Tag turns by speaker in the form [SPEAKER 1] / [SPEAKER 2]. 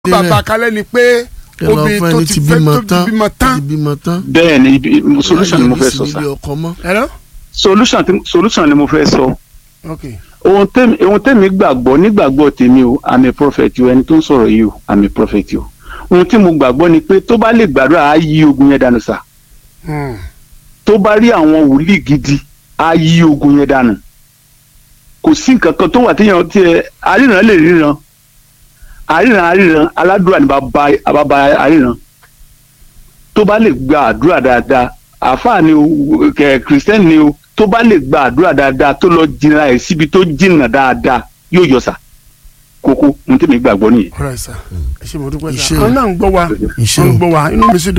[SPEAKER 1] bàbá kalẹ̀ ni pé
[SPEAKER 2] kẹ lọ
[SPEAKER 1] obìnrin
[SPEAKER 2] fún
[SPEAKER 1] tó
[SPEAKER 2] ẹni
[SPEAKER 1] ti
[SPEAKER 2] tí
[SPEAKER 1] fẹ́
[SPEAKER 2] bímọ
[SPEAKER 1] tó ti
[SPEAKER 2] tán
[SPEAKER 1] bímọ
[SPEAKER 2] tó
[SPEAKER 1] tán
[SPEAKER 2] ti bímọ tán
[SPEAKER 3] bẹ́ẹ̀ ni ibi- solution ni mo fẹ́ sọ
[SPEAKER 2] Láyé
[SPEAKER 3] sá
[SPEAKER 2] ní ọkọ mọ́
[SPEAKER 1] hello
[SPEAKER 3] solution tí- solution ni mo fẹ́ sọ
[SPEAKER 1] ok
[SPEAKER 3] ohun tẹ́mi ohun tẹ́mi gbàgbọ́ nígbàgbọ́ tèmi o àmì prophet o ẹni tó ń sọ̀rọ̀ yìí o àmì prophet o ohun tí mo gbàgbọ́ ni pé tó bá lè gbàdúrà á yí ogun yẹn dànù sá
[SPEAKER 1] Hmm.
[SPEAKER 3] tó bá rí àwọn wòlíì gidi á yí ogun yẹn dànù kò sí nǹkan kan tó wà téèyàn tiẹ̀ àríran lè ríran àríran àríran aládùúrà ní bàbá bàbá àríran tó bá lè gba àdúrà dáadáa àáfàá ni o kẹ kìrìsìtẹ́nì ni o tó bá lè gba àdúrà dáadáa tó lọ jìnnà ẹ̀ síbi tó jìnnà dáadáa yóò yọ sà kókó ohun tí mi gbàgbọ́ nìyẹn.
[SPEAKER 1] ọ̀rọ̀ ẹ̀ sà ẹ ṣe mo dúpẹ́ sà
[SPEAKER 2] Iṣẹ́ o.
[SPEAKER 1] àwọn náà ń gbọ́ wa
[SPEAKER 2] Iṣẹ́
[SPEAKER 1] wọ́n ń
[SPEAKER 2] o.
[SPEAKER 1] gbọ́ wa inú mi sì dùn